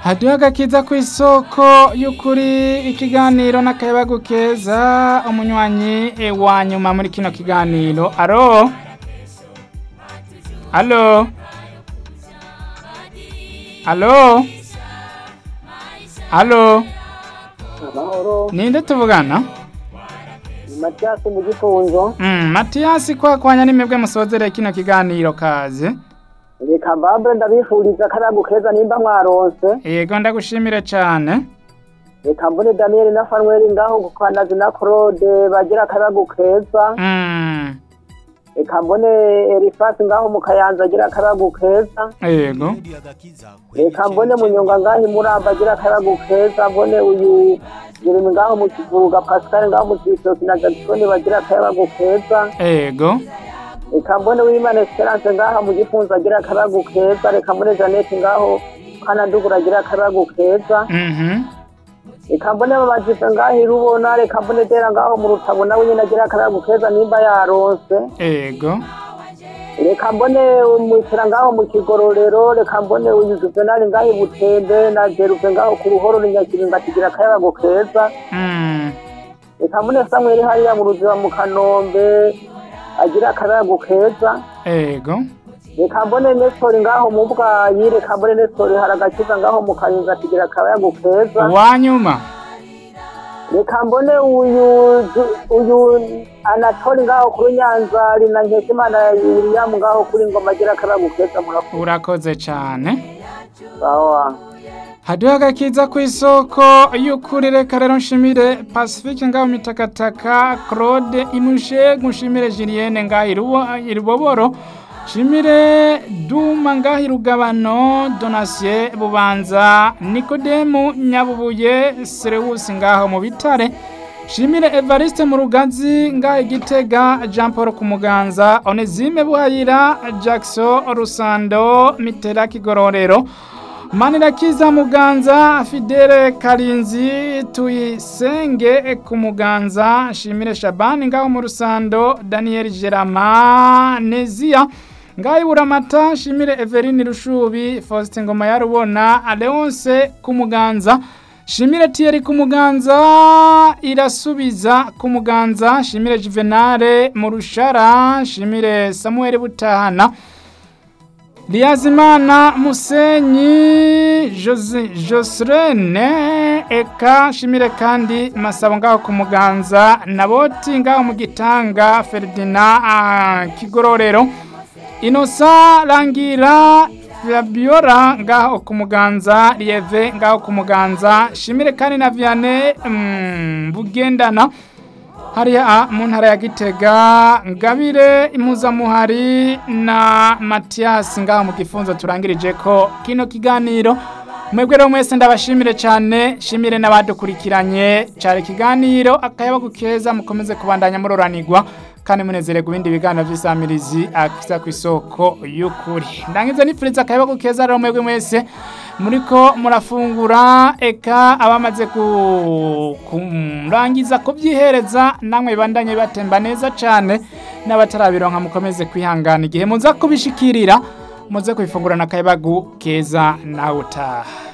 haduha agakiza ku isoko y'ukuri ikiganiro n'akayabagu keza umunywanyi e, wa nyuma muri kino kiganiro aro alo alo alo amahoro ninde tuvugana ni matiyasi mu gifunzo mm, matiyasi kwakwanya nimebwe musozere kino kiganiro kaze reka mbambure ndabifuriza akaragu keza nimba mwaronse yego ndagushimire cane reka mbone daniyeli na fanuweli ngaho gukanazi na claude bagira akaragu keza mm, reka mbone erifasi ngaho mu kayanza agira akaragu keza yego reka mbone munyonga ngaho imuramba agira akaragu keza mbone uyu jeremi ngaho mu kivuruga pascal ngaho mu kibitoki na jagisoni bagira akaragu keza yego reka mbone w'imana esperance ngaha mu gifunzo agira akaragu keza reka mbone janete ngaho kanadugura agira akaragu keza mhm reka mbone babajipe ngaho irubona reka mbone dera ngaho mu rutabo nawe nyine agira akaragu keza nimba yaronse yego reka mbone umwitira ngaho mu kigororero reka mbone uyu juvenali ngaho ibutembe na jerupe ngaho ku ruhoro ni nyakiringa kigira akaragu keza mm, reka mbone samweli hariya mu ruziba mu kanombe agira akaragu keza yego reka mbone nestori ngaho mu bwayi reka mbone nestori hari agakiza ngaho mu karinzi atigira akayago keza wanyuma reka mbone uyu Ju- uyu anatori ngaho kuri nyanzari na nkeshimana william ngaho kuri ngoma agira akayago keza murakoze urakoze cane sawa haduha agakiza ku isoko y'ukuri reka rero nshimire pacifique ngaho mitakataka claude imushe nshimire julienne ngaho irubo- iruboboro nshimire duma ngaho irugabano donasiye bubanza nikodemu nyabubuye serewusi ngaho mu bitare nshimire evariste mu rugazi ngaho igitega jean paul ku muganza onezime buhayira jackson rusando mitera kigororero manirakiza muganza fidele karinzi tuyisenge ku muganza nshimire shabani ngaho mu rusando daniel gerama neziya ngaho iburamata nshimire everine rushubi faustin ngoma ya rubona leonce ku muganza Shimire Thierry ku muganza irasubiza ku muganza Shimire Juvenale mu rushara Shimire Samuel Butahana Liyazimana Musenyi Jose Josrene eka Shimire kandi Masabo ngaho ku muganza Naboti ngaho mu gitanga Ferdinand ah, Kigororero Inosa Rangira Fabiola ngaho ku muganza Lieve ngaho ku muganza Shimire kandi na Vianney mm, Bugendana hariya mu ntara ya Gitega Ngabire impuzamuhari na Matias ngaho mu gifunzo turangirije ko kino kiganiro mwebwe rero mwese ndabashimire cyane shimire n'abadukurikiranye cyari ikiganiro akayaba gukeza mukomeze kubandanya muroranirwa kandi munezererwa ibindi biganiro by'isamirizi akiza ku isoko y'ukuri ndangiza nipfuriza akayaba gukeza rero mwebwe mwese muriko murafungura eka abamaze ku- kurangiza kubyihereza namwe bandanye batemba neza cyane n'abatarabironka mukomeze kwihangana igihe muza kubishikirira muze kwifungurana akayabagu keza nawe utaha